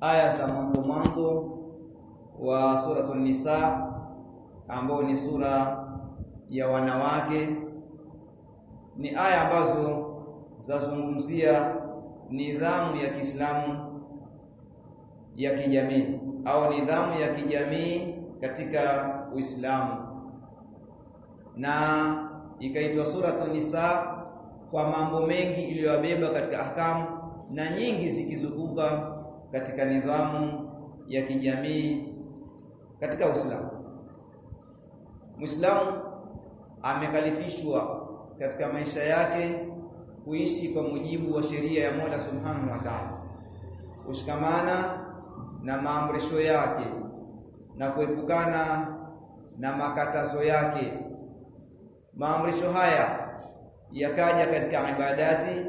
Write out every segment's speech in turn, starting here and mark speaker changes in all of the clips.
Speaker 1: aya za mwanzo mwanzo wa suratul Nisa ambao ni sura ya wanawake ni aya ambazo zazungumzia nidhamu ya Kiislamu ya kijamii au nidhamu ya kijamii katika Uislamu na ikaitwa suratul Nisa kwa mambo mengi iliyobeba katika ahkamu na nyingi zikizunguka katika nidhamu ya kijamii katika Uislamu. Muislamu amekalifishwa katika maisha yake kuishi kwa mujibu wa sheria ya Mola Subhanahu wa Ta'ala, kushikamana na maamrisho yake na kuepukana na makatazo yake. Maamrisho haya yakaja katika ibadati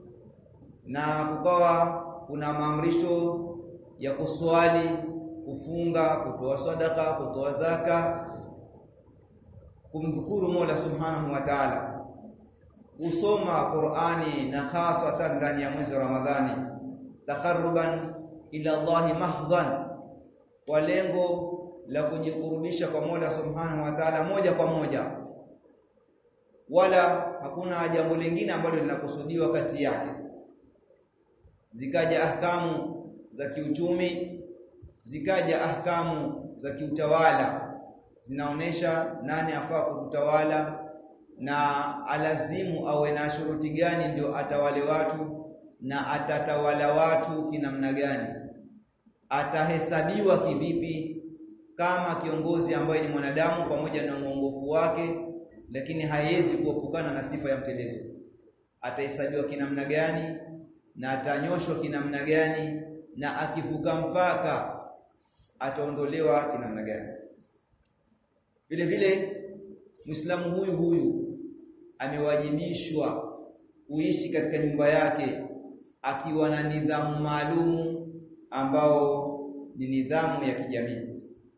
Speaker 1: na kukawa kuna maamrisho ya kuswali, kufunga, kutoa sadaka, kutoa zaka, kumdhukuru Mola Subhanahu wa Ta'ala, kusoma Qur'ani na hasatan ndani ya mwezi wa Ramadhani, taqarruban ila Allahi mahdhan, kwa lengo la kujikurubisha kwa Mola Subhanahu wa Ta'ala moja kwa moja, wala hakuna jambo lingine ambalo linakusudiwa kati yake. Zikaja ahkamu za kiuchumi, zikaja ahkamu za kiutawala, zinaonesha nani afaa kututawala na alazimu awe na shuruti gani ndio atawale watu na atatawala watu kinamna gani, atahesabiwa kivipi kama kiongozi ambaye ni mwanadamu pamoja na uongofu wake, lakini haiwezi kuepukana na sifa ya mtelezo. Atahesabiwa kinamna gani na atanyoshwa kinamna gani, na akivuka mpaka ataondolewa kinamna gani. Vile vile Muislamu huyu huyu amewajibishwa kuishi katika nyumba yake akiwa na nidhamu maalumu ambao ni nidhamu ya kijamii.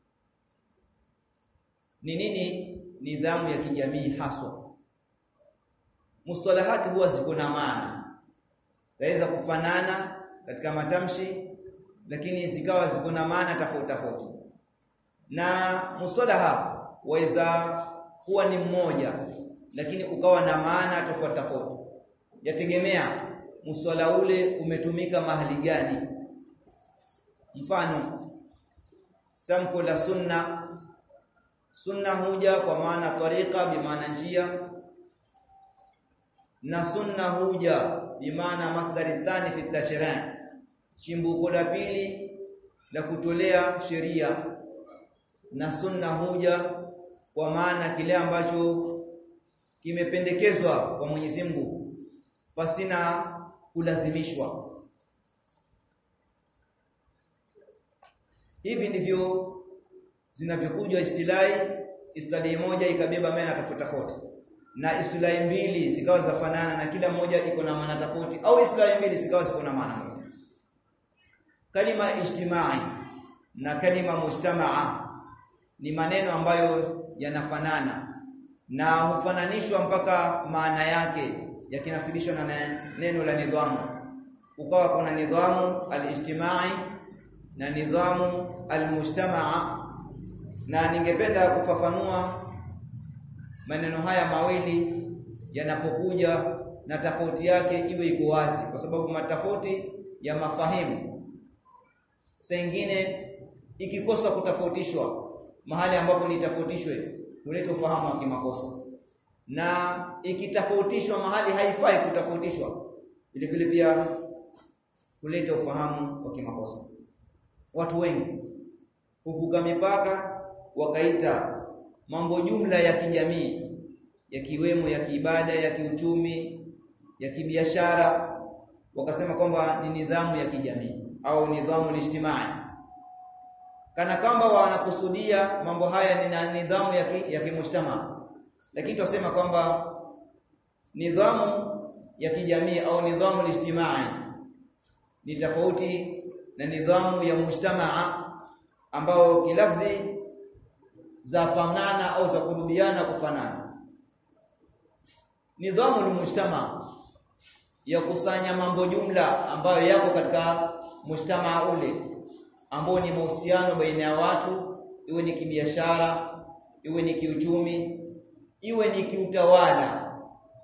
Speaker 1: Ni nini nidhamu ya kijamii haswa? Mustalahati huwa ziko na maana, zaweza kufanana katika matamshi, lakini zikawa ziko na maana tofauti tofauti, na mustalaha waweza kuwa ni mmoja, lakini ukawa na maana tofauti tofauti, yategemea muswala ule umetumika mahali gani. Mfano, tamko la sunna sunna huja kwa maana tariqa bimaana njia na sunna huja bimaana masdari thani fi tashri' chimbuko la pili la kutolea sheria na sunna huja kwa maana kile ambacho kimependekezwa kwa Mwenyezi Mungu pasina kulazimishwa hivi ndivyo zinavyokuja istilahi istilahi moja ikabeba maana tofauti tofauti na istilahi mbili zikawa zafanana na kila moja iko na maana tofauti au istilahi mbili zikawa ziko na maana moja kalima ijtimai na kalima mujtamaa ni maneno ambayo yanafanana na hufananishwa mpaka maana yake yakinasibishwa na neno la nidhamu ukawa kuna nidhamu alijtimai na nidhamu almujtamaa na ningependa kufafanua maneno haya mawili yanapokuja na tofauti yake iwe iko wazi kwa sababu matofauti ya mafahimu saa ingine ikikosa kutafautishwa mahali ambapo ni tofautishwe huleta ufahamu wa kimakosa na ikitofautishwa mahali haifai kutafautishwa vile vile pia huleta ufahamu wa kimakosa watu wengi huvuka mipaka wakaita mambo jumla ya kijamii yakiwemo ya kiibada ya kiuchumi ya kibiashara wakasema kwamba ni nidhamu ya kijamii au nidhamu lijtimai kana kwamba wanakusudia mambo haya ni nidhamu ya, ki, ya kimujtama lakini tunasema kwamba nidhamu ya kijamii au nidhamu lijtimai ni tofauti na nidhamu ya mujtamaa ambao kilafdhi za fanana au za kurubiana kufanana nidhamu ni mujtama ya kusanya mambo jumla ambayo yako katika mujtamaa ule ambao ni mahusiano baina ya watu, iwe ni kibiashara, iwe ni kiuchumi, iwe ni kiutawala,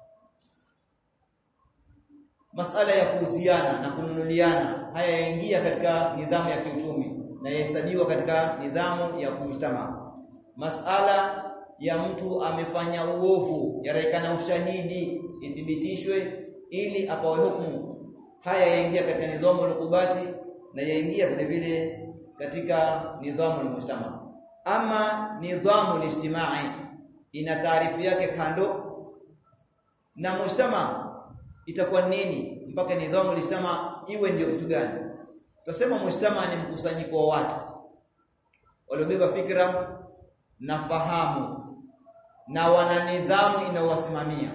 Speaker 1: masala ya kuuziana na kununuliana, haya yaingia katika nidhamu ya kiuchumi na yahesabiwa katika nidhamu ya mujtamaa. Masala ya mtu amefanya uovu, yaraikana ushahidi ithibitishwe ili apawe hukumu, haya yaingia katika nidhamu al-uqubati na yaingia vile vile katika nidhamu al-mujtama. Ama nidhamu al-ijtimai ina taarifu yake kando na mujtama itakuwa nini mpaka nidhamu al-ijtama iwe ndio kitu gani? Tutasema mujtama ni mkusanyiko wa watu waliobeba fikra na fahamu na wana nidhamu inayowasimamia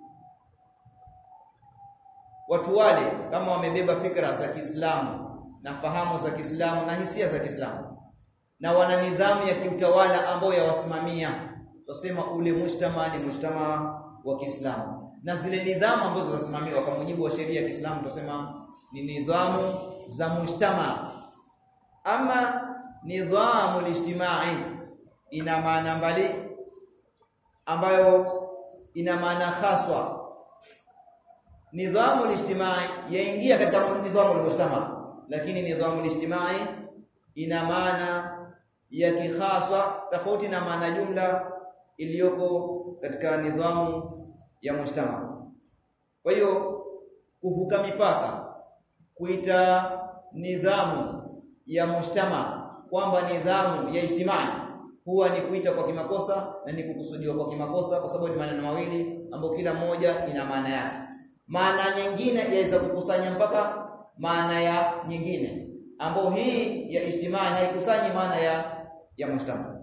Speaker 1: watu wale kama wamebeba fikra za Kiislamu na fahamu za Kiislamu na hisia za Kiislamu na wana nidhamu ya kiutawala ambayo yawasimamia, tusema ule mujtama ni mujtama wa Kiislamu, na zile nidhamu ambazo zinasimamiwa kwa mujibu wa sheria ya Kiislamu tusema ni nidhamu za mujtama. Ama nidhamu lijtimai ina maana mbali ambayo ina maana haswa nidhamu lijtimai yaingia katika nidhamu almujtama, lakini nidhamu lijtimai ina maana ya kikhaswa tofauti na maana jumla iliyoko katika nidhamu ya mujtama. Kwa hiyo kuvuka mipaka kuita nidhamu ya mujtama kwamba nidhamu ya ijtimai huwa ni kuita kwa kimakosa na ni kukusudiwa kwa kimakosa, kwa sababu ni maneno mawili ambayo kila moja ina maana yake maana nyingine yaweza kukusanya mpaka maana ya nyingine, ambayo hii ya ijtimai haikusanyi maana ya ya mujtama.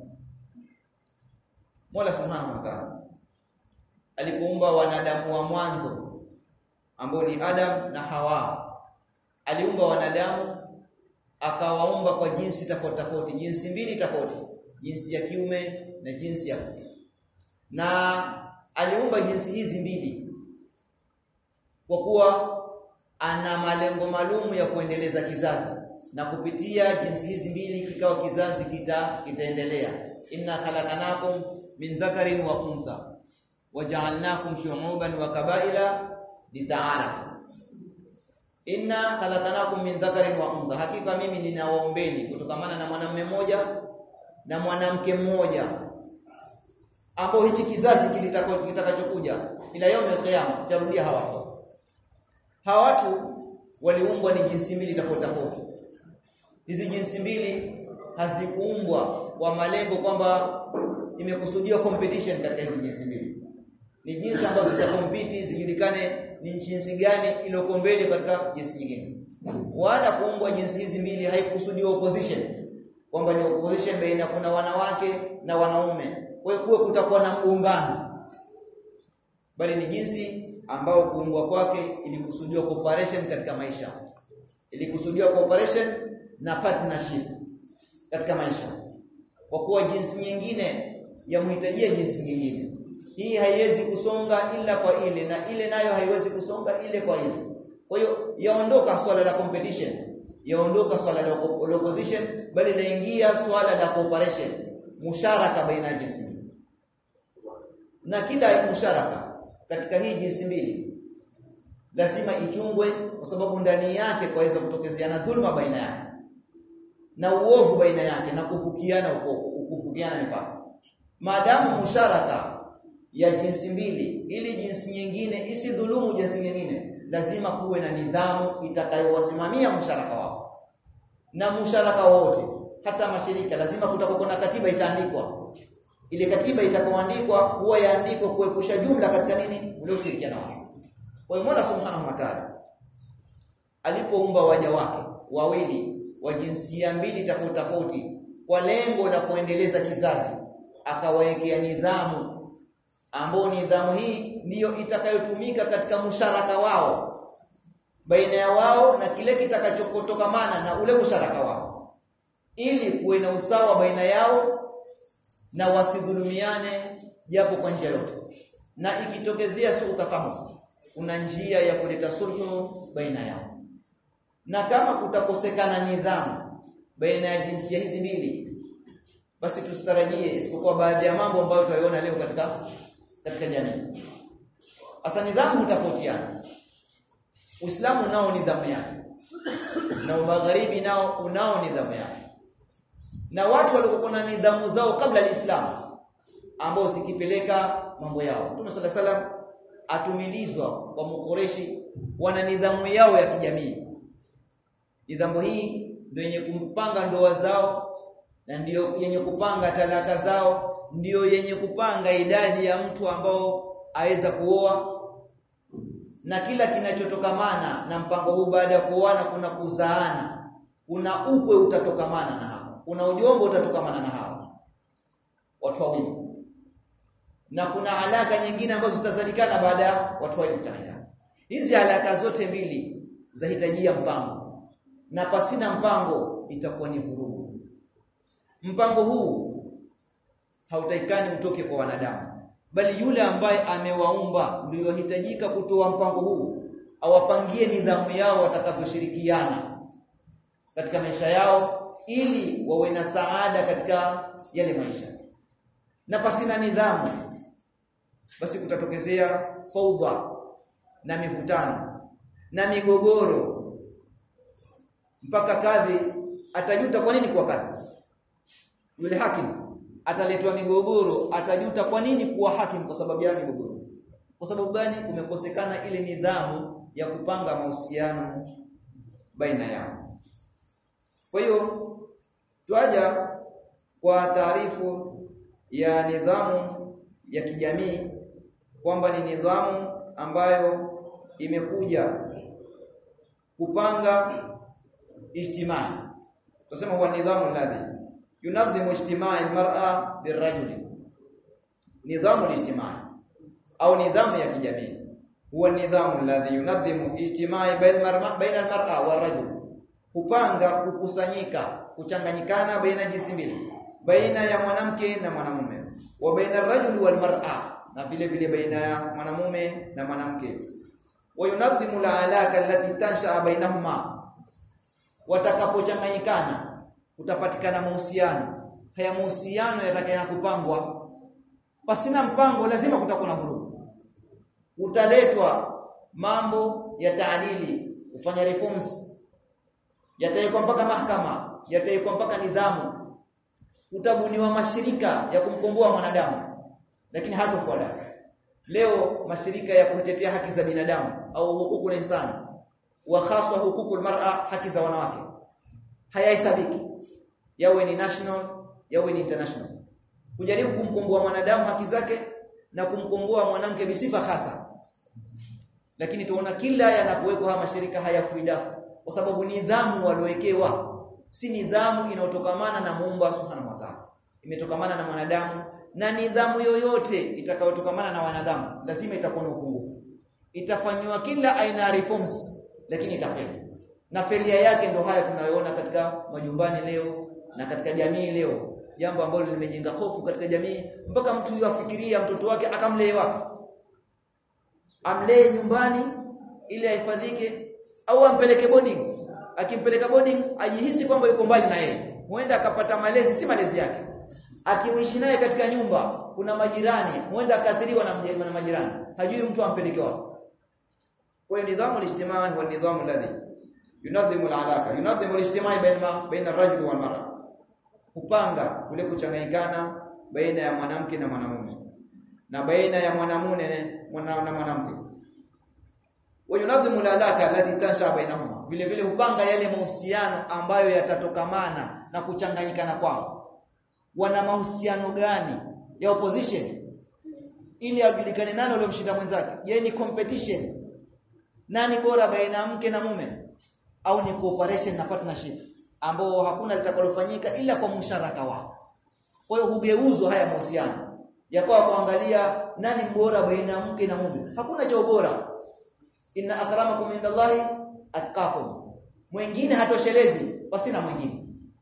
Speaker 1: Mola Subhanahu wa Ta'ala alipoumba wanadamu wa mwanzo ambao ni Adam na Hawa, aliumba wanadamu akawaumba kwa jinsi tofauti tofauti, jinsi mbili tofauti, jinsi ya kiume na jinsi ya kike, na aliumba jinsi hizi mbili kwa kuwa ana malengo maalumu ya kuendeleza kizazi na kupitia jinsi hizi mbili kikawa kizazi kita kitaendelea. inna khalaqnakum min dhakarin wa untha waja'alnakum shu'uban wa qabaila litaarafu. Inna khalaqnakum min dhakarin wa untha, hakika mimi ninawaombeni kutokamana na mwanamume mmoja na mwanamke mmoja ambao hichi kizazi kitakachokuja ila yaum al-qiyama charudia hawa watu hawa watu waliumbwa ni jinsi mbili tofauti tofauti. Hizi jinsi mbili hazikuumbwa kwa malengo kwamba imekusudiwa competition katika hizi jinsi mbili. Ni jinsi ambazo zitakompiti zijulikane ni jinsi gani iliyoko mbele katika jinsi nyingine. Wala kuumbwa jinsi hizi mbili haikusudiwa opposition kwamba ni opposition baina kuna wanawake na wanaume. Kwa hiyo kuwe kutakuwa na mgongano. Bali ni jinsi ambao kuumbwa kwake ilikusudiwa cooperation katika maisha, ilikusudiwa cooperation na partnership katika maisha, kwa kuwa jinsi nyingine yamhitajia jinsi nyingine. Hii haiwezi kusonga ila kwa ile na ile nayo haiwezi kusonga ile kwa ile. Kwa hiyo yaondoka swala la competition, yaondoka swala la opposition, bali laingia swala la cooperation, musharaka baina ya jinsi na kila musharaka katika hii jinsi mbili lazima ichungwe, kwa sababu ndani yake kwaweza kutokezeana dhulma baina yake na uovu baina yake na kufukiana kufukiana mipaka. Maadamu musharaka ya jinsi mbili, ili jinsi nyingine isidhulumu jinsi nyingine, lazima kuwe na nidhamu itakayowasimamia musharaka wao na musharaka wote, hata mashirika lazima kutakuwa na katiba itaandikwa ile katiba itakayoandikwa huwa yaandikwa kuepusha jumla katika nini ule ushirikiano wao. Kwa hiyo Mola Subhanahu wa Ta'ala alipoumba waja wake wawili wa jinsia mbili tofauti tofauti kwa lengo la kuendeleza kizazi, akawawekea nidhamu ambayo nidhamu hii ndiyo itakayotumika katika musharaka wao baina ya wao na kile kitakachokotokamana na ule musharaka wao, ili kuwe na usawa baina yao na wasidhulumiane japo kwa njia yote, na ikitokezea suu tafahamu, kuna njia ya kuleta sulhu baina yao. na kama kutakosekana nidhamu baina ya jinsia hizi mbili basi tusitarajie isipokuwa baadhi ya mambo ambayo tutaiona leo katika katika jamii hasa nidhamu hutofautiana Uislamu nao nidhamu yake na magharibi nao unao nidhamu yake na watu waliokuwa na nidhamu zao kabla ya Uislamu ambao zikipeleka mambo yao Mtume صلى الله عليه atumilizwa kwa mkoreshi wana nidhamu yao ya kijamii nidhamu hii ndio yenye kupanga ndoa zao na ndiyo yenye kupanga talaka zao ndiyo yenye kupanga idadi ya mtu ambao aweza kuoa na kila kinachotokamana na mpango huu baada ya kuoana kuna kuzaana kuna ukwe utatokamana na hapo kuna ujombo utatokamana na hapo watu wawili na kuna alaka nyingine ambazo zitazalikana baada ya watu wawili kutangana hizi alaka zote mbili zahitajia mpango na pasina mpango itakuwa ni vurugu mpango huu hautaikani utoke kwa wanadamu bali yule ambaye amewaumba ndio hitajika kutoa mpango huu awapangie nidhamu yao watakavyoshirikiana katika maisha yao ili wawe na saada katika yale maisha na pasina nidhamu basi kutatokezea faudha na mivutano na migogoro mpaka kadhi atajuta kwa nini kuwa kadhi yule hakimu ataletwa migogoro atajuta kwa nini kuwa hakimu kwa sababu ya migogoro kwa sababu gani kumekosekana ile nidhamu ya kupanga mahusiano baina yao kwa hiyo twaja kwa taarifu ya nidhamu ya kijamii kwamba ni nidhamu ambayo imekuja kupanga ijtimai tunasema huwa nidhamu alladhi yunadhimu ijtimai almar'a birrajuli nidhamu alijtimai au nidhamu ya kijamii huwa nidhamu alladhi yunadhimu ijtimai baina almar'a warajul kupanga kukusanyika kuchanganyikana baina jinsi mbili baina ya mwanamke na mwanamume wa baina arrajuli walmar'a na vile vile baina ya mwanamume na mwanamke wa yunadhimu alaka allati tansha bainahuma watakapochanganyikana kutapatikana mahusiano haya mahusiano yatakayana kupangwa pasina mpango lazima kutakuwa na vurugu utaletwa mambo ya taadili kufanya reforms yataikwa mpaka mahakama yataikwa mpaka nidhamu utabuniwa mashirika ya kumkomboa mwanadamu lakini hatofuata leo mashirika ya kutetea haki za binadamu au hukuku insani wa haswa hukuku almar'a haki za wanawake hayahesabiki yawe ni national yawe ni international kujaribu kumkomboa mwanadamu haki zake na kumkomboa mwanamke bisifa hasa lakini tuona kila yanapowekwa haya mashirika hayafuidafu kwa sababu nidhamu waliowekewa si nidhamu inayotokamana na Muumba Subhanahu wa Ta'ala imetokamana na mwanadamu na nidhamu yoyote itakayotokamana na wanadamu lazima itakuwa na upungufu itafanywa kila aina ya reforms lakini itafeli na felia yake ndo haya tunayoona katika majumbani leo na katika jamii leo jambo ambalo limejenga hofu katika jamii mpaka mtu yafikiria mtoto wake akamlee wapi amlee nyumbani ili ahifadhike au ampeleke boarding akimpeleka boarding ajihisi kwamba yuko mbali na yeye huenda akapata malezi si malezi yake akiishi naye katika nyumba kuna majirani huenda akaathiriwa na, na majirani hajui mtu ampeleke wapi kwa hiyo nidhamu al-ijtimai huwa nidhamu alladhi yunadhimu al-alaka yunadhimu al-ijtimai baina baina ar-rajuli wal mar'a kupanga kule kuchanganyikana baina ya mwanamke na mwanamume na baina ya mwanamume na mwanamke wa yunadhimu al-alaka allati tansha bainahuma vile vile hupanga yale mahusiano ambayo yatatokamana na kuchanganyikana kwao wana mahusiano gani ya opposition ili ajulikane nani aliyomshinda mwenzake je ni competition nani bora baina ya mke na mume au ni cooperation na partnership ambao hakuna litakalofanyika ila kwa msharaka wao kwa hiyo hugeuzwa haya mahusiano yakawa kuangalia nani bora baina ya mke na mume hakuna cha ubora inna akramakum indallahi atqakum mwingine hatoshelezi pasina mwingine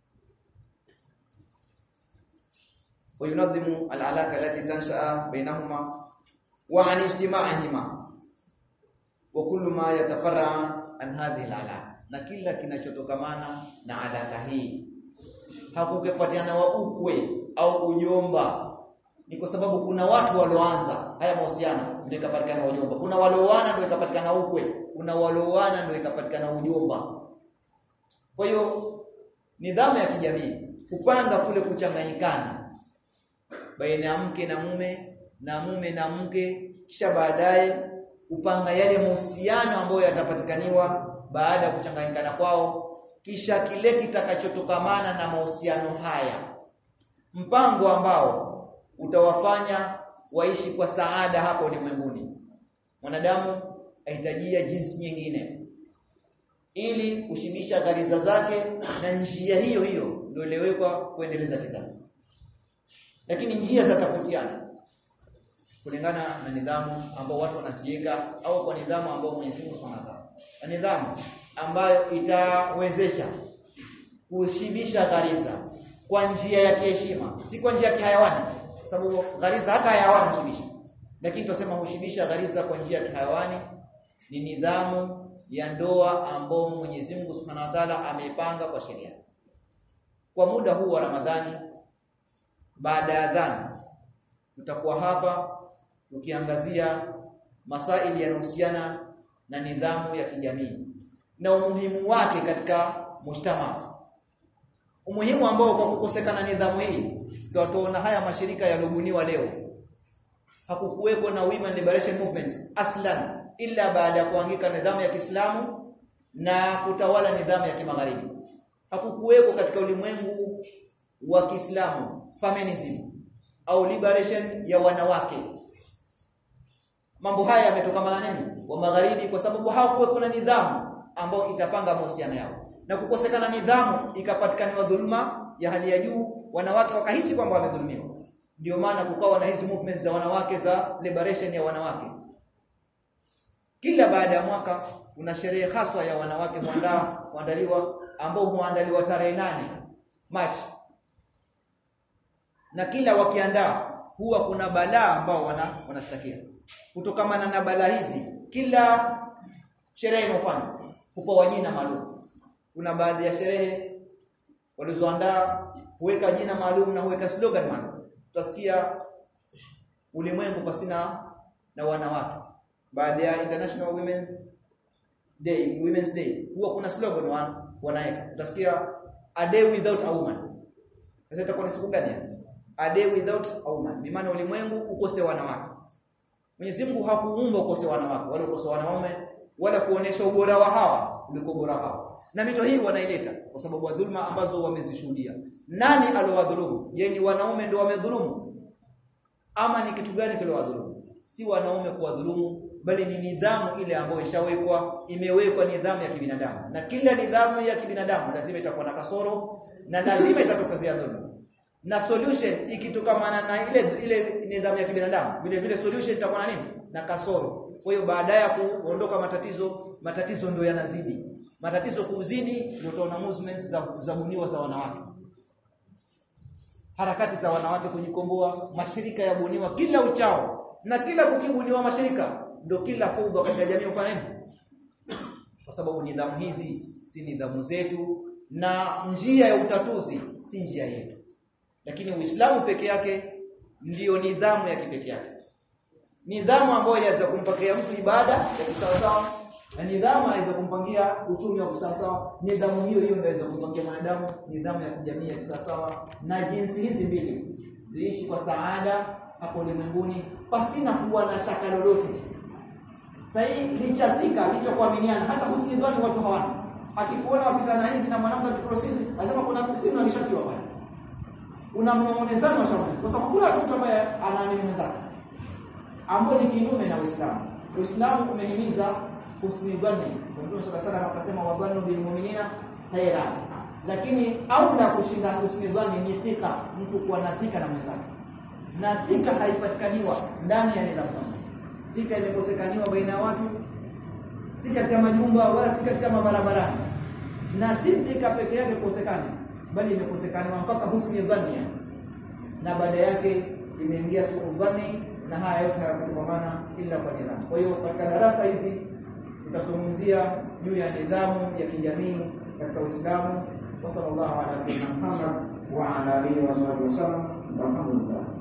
Speaker 1: وينظم العلاقه التي تنشا بينهما وعن اجتماعهما وكل ما يتفرع عن هذه العلاقه na kila kinachotokamana na alaka hii. Hakukepatiana wa ukwe au ujomba, ni kwa sababu kuna watu walioanza haya mahusiano ndio ikapatikana ujomba. Kuna walioana ndio ikapatikana ukwe, kuna walioana ndio ikapatikana ujomba. Kwa hiyo nidhamu ya kijamii kupanga kule kuchanganyikana baina ya mke na mume na mume na mke, kisha baadaye kupanga yale mahusiano ambayo yatapatikaniwa baada ya kuchanganyikana kwao, kisha kile kitakachotokamana na mahusiano haya, mpango ambao utawafanya waishi kwa saada hapa ulimwenguni. Mwanadamu ahitajia jinsi nyingine ili kushibisha ghariza zake, na njia hiyo hiyo ndio iliyowekwa kuendeleza kizazi, lakini njia zatofautiana kulingana na nidhamu ambao watu wanasiweka au kwa nidhamu ambao Mwenyezi Mungu Subhanahu wa Ta'ala, na nidhamu ambayo itawezesha kushibisha ghariza kwa njia ya kiheshima, si kwa njia ya kihayawani, kwa sababu ghariza hata hayawani hushibisha, lakini tunasema hushibisha ghariza kwa njia ya kihayawani. Ni nidhamu ya ndoa ambao Mwenyezi Mungu Subhanahu wa Ta'ala ameipanga kwa sheria. Kwa muda huu wa Ramadhani, baada ya adhana, tutakuwa hapa tukiangazia masaili yanayohusiana na nidhamu ya kijamii na umuhimu wake katika mujtama. Umuhimu ambao kwa kukosekana nidhamu hii ndio tunaona haya mashirika yaliyobuniwa leo. Hakukuweko na women liberation movements aslan ila baada ya kuangika nidhamu ya Kiislamu na kutawala nidhamu ya kimagharibi. Hakukuweko katika ulimwengu wa Kiislamu feminism au liberation ya wanawake. Mambo haya yametokana na nini? Wa magharibi kwa sababu hawakuweko na nidhamu ambayo itapanga mahusiano yao. Na kukosekana nidhamu ikapatikana dhuluma ya hali ya juu, wanawake wakahisi kwamba wamedhulumiwa. Ndio maana kukawa na hizi movements za wanawake za liberation ya wanawake. Kila baada ya mwaka kuna sherehe haswa ya wanawake huandaa huandaliwa ambao huandaliwa tarehe nane Machi. Na kila wakiandaa huwa kuna balaa ambao wana wanashtakia. Kutokamana na balaa hizi kila sherehe inofanywa hupewa jina maalum. Kuna baadhi ya sherehe walizoandaa huweka jina maalum na huweka slogan maalum. Utasikia ulimwengu pasina na wanawake baada ya International Women Day, Women's Day, huwa kuna slogan wan, wanaweka. Utasikia a day without a woman. Sasa itakuwa ni siku gani? A day without a woman. Bi maana ulimwengu ukose wanawake. Mwenyezi Mungu hakuumba ukose wanawake, wala ukose wanaume, wala kuonesha ubora wa hawa kuliko ubora wao. Na mito hii wanaileta kwa sababu dhulma ambazo wamezishuhudia. Nani aliowadhulumu? Je, ni wanaume ndio wamedhulumu? Ama ni kitu gani kiliwadhulumu? Si wanaume kuwadhulumu, bali ni nidhamu ile ambayo ishawekwa, imewekwa nidhamu ya kibinadamu. Na kila nidhamu ya kibinadamu lazima itakuwa na kasoro na lazima itatokezea dhulma. Na solution ikitokamana na ile ile nidhamu ya kibinadamu, vile vile solution itakuwa na nini? Na kasoro. Kwa hiyo baada ya kuondoka matatizo, matatizo ndio yanazidi. Matatizo kuzidi ndio utaona movements za zabuniwa za wanawake. Harakati za wanawake kujikomboa, mashirika yabuniwa kila uchao. Na kila kukibuniwa mashirika ndio kila fudha katika jamii ufanya nini? Kwa sababu nidhamu hizi si nidhamu zetu na njia ya utatuzi si njia yetu. Lakini Uislamu peke yake ndiyo nidhamu ya kipekee yake. Nidhamu ambayo inaweza kumpakia mtu ibada ya kisawasawa na nidhamu inaweza kumpangia uchumi wa kisawasawa. Nidhamu hiyo hiyo inaweza kumpangia mwanadamu nidhamu ya kijamii ya kisawasawa, na jinsi hizi mbili ziishi kwa saada hapo ulimwenguni pasina kuwa na shaka lolote. Sahii licha dhika licha kuaminiana, hata husni dhani watu hawana. Akikuona wapitana hivi na mwanamke akikurosizi, anasema kuna sisi alishatiwa pale. Una mnongonezano wa shamani. Kwa sababu kuna mtu ambaye anaamini mwenzake. Ambao ni kinyume na Uislamu. Uislamu umehimiza husni dhani. Mtume sallallahu alayhi akasema wa dhannu bil mu'minina khaira. Lakini au na kushinda husni dhani ni thika, mtu kuwa na thika na mwenzake. Na thika haipatikaniwa ndani ya nidhamu. Thika imekosekaniwa baina ya watu si katika majumba wala si katika mabarabarani. Na si thika peke yake kukosekana bali imekosekaniwa mpaka husni dhania na baada yake imeingia suu dhani na haya yote hayakutokamana ila kwa nidhamu. Kwa hiyo katika darasa hizi tutazungumzia
Speaker 2: juu ya nidhamu ya kijamii katika Uislamu. wa sallallahu ala sayyidina Muhammad wa ala alihi wa sahbihi wasallam walhamdulillah